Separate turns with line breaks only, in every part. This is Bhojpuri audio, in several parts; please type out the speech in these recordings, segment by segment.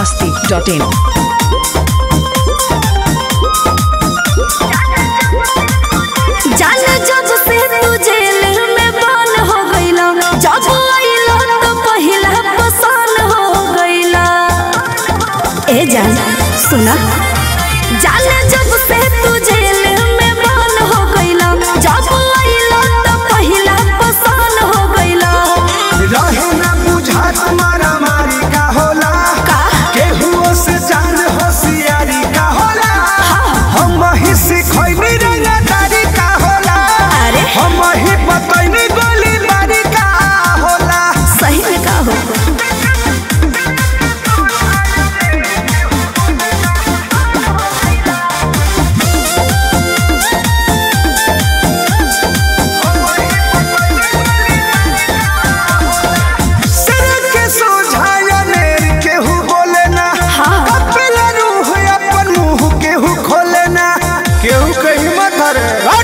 masti.in.
जाने जब से तू जेल में बंद हो गईला जब आइला तो पहिला पसंद हो गईला ए जान सुना जाने जब से तू जेल में बंद हो गईला जब आइला तो पहिला पसंद हो गईला
रहे ना बुझा तुम्हारा मारी का होला
का
केहुओ से जान होशियारी का होला हम ही सिखैनी रंगदारी का होला
अरे
हम ही बतैनी गोली बारी का होला
सही में का हो
सिर के सोझाया नेर केहू बोले ना
हाँ।
कपिला रूह अपन मुंह केहू खोले ना केहू कहीं मत रे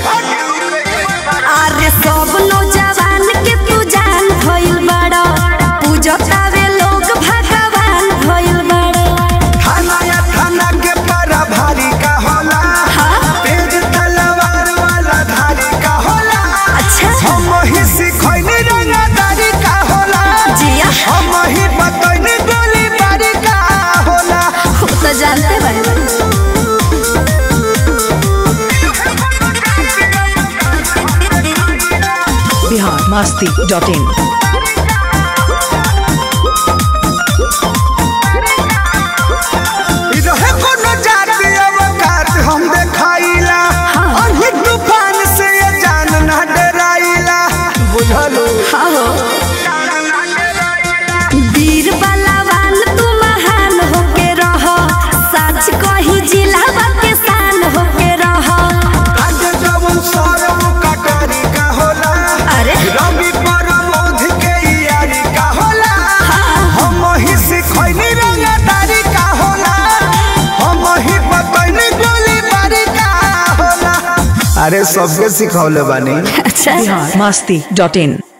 अरे सब नौजवान के तू जान भइल बड़ा पूजतावे लोग भगवान भइल बड़ा
थाना या थाना के पारा भारी का होला
हाँ।
तेज तलवार वाला धारी का होला
अच्छा
हम ही सिखैनी रंगदारी का होला
जिया
हम ही बतैनी गोली बारी का होला
वो तो जानते बारे
Bihar masti.in.
इ रहे कोनो जाति अवकात हम देखाइला अहि तूफान से ये जान ना डराइला बुझलो
हाँ हो वीर बलवान तू महान होके रह सच कही जिलावा के शान होके रह
आज जवन सरम कटारी का होला
अरे
रवि परमोध के यारी का होला हम ही सिखैनी रंगदारी का होला हम ही बतैनी गोली बारी का होला अरे सबके सिखौले बानी
अच्छा
Bihar masti.in.